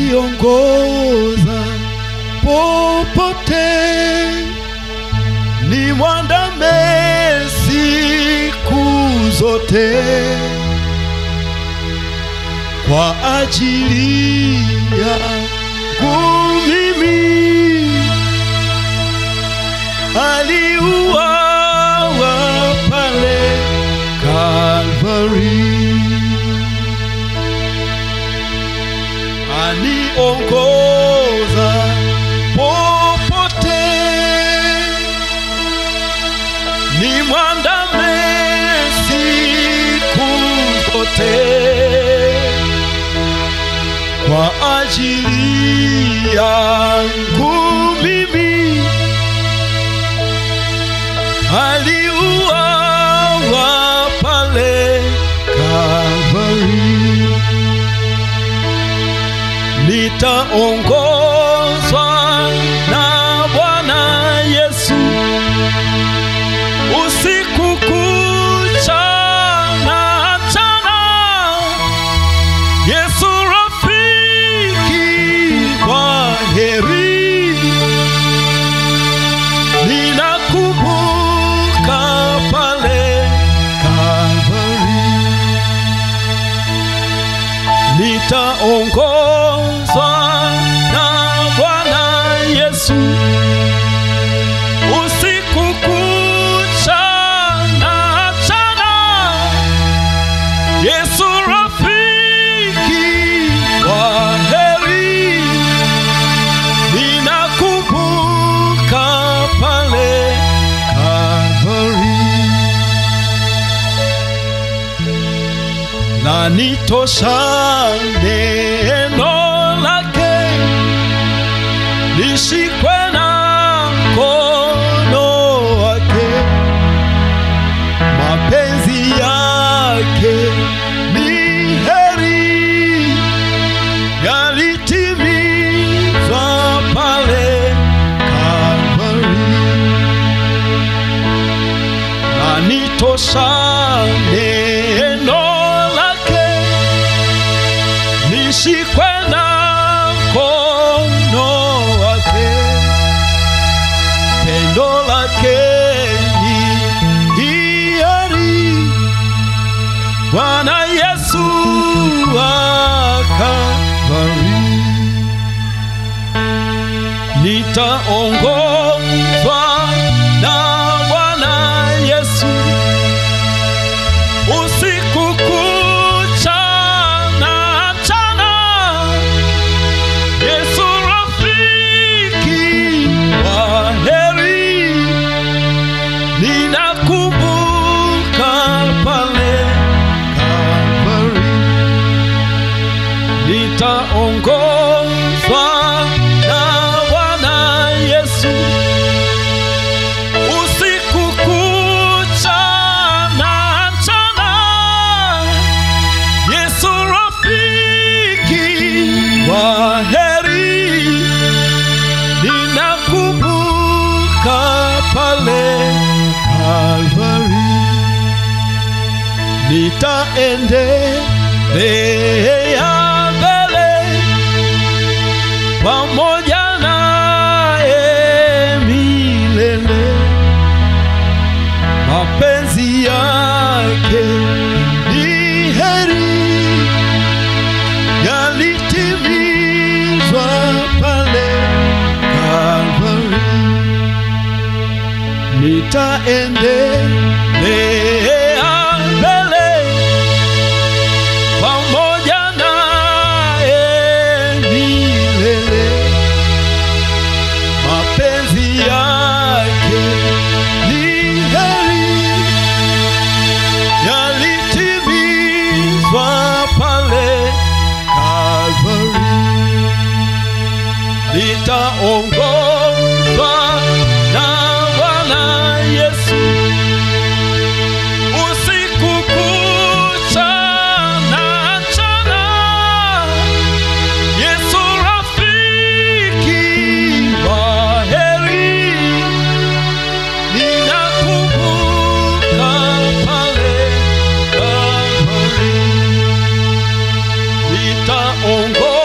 aniongoza popote, ni mwandame siku zote kwa ajili yangu mimi aliuawa pale Kalvari, aniongoza popote, ni mwandame siku zote kwa ajili yangu mimi aliuawa pale Kalvari, nitaongozwa na Bwana Yesu usiku kucha na mchana. Yesu rafiki kwa heri, ninakumbuka pale Kalvari, nitaongozwa na Bwana Yesu usiku kucha na mchana. Yesu rafiki wa heri, ninakumbuka pale Kalvari, na nitosha neno lake lishikwe na mkono wake mapenzi yake ni heri yalitimizwa pale Kalvari, na nitosha neno lake nishikwe na mkono wake pendo lake ni hiari. Bwana Yesu akabariki, nitaongozwa na Bwana Yesu usiku kucha na mchana. Yesu rafiki wa heri, ninakumbuka pale Kalvari, nitaongozwa na Bwana Yesu usiku kucha na mchana. Yesu rafiki wa heri, ninakumbuka pale Kalvari, nitaendelea mbele pamoja naye milele, mapenzi yake ni heri yalitimizwa pale Kalvari, nitaendelea mbele pamoja naye milele, mapenzi yake ni heri yalitimizwa pale Kalvari, nitaongozwa na Bwana Yesu usiku kucha na mchana. Yesu rafiki wa heri, ninakumbuka pale Kalvari, nitaongoza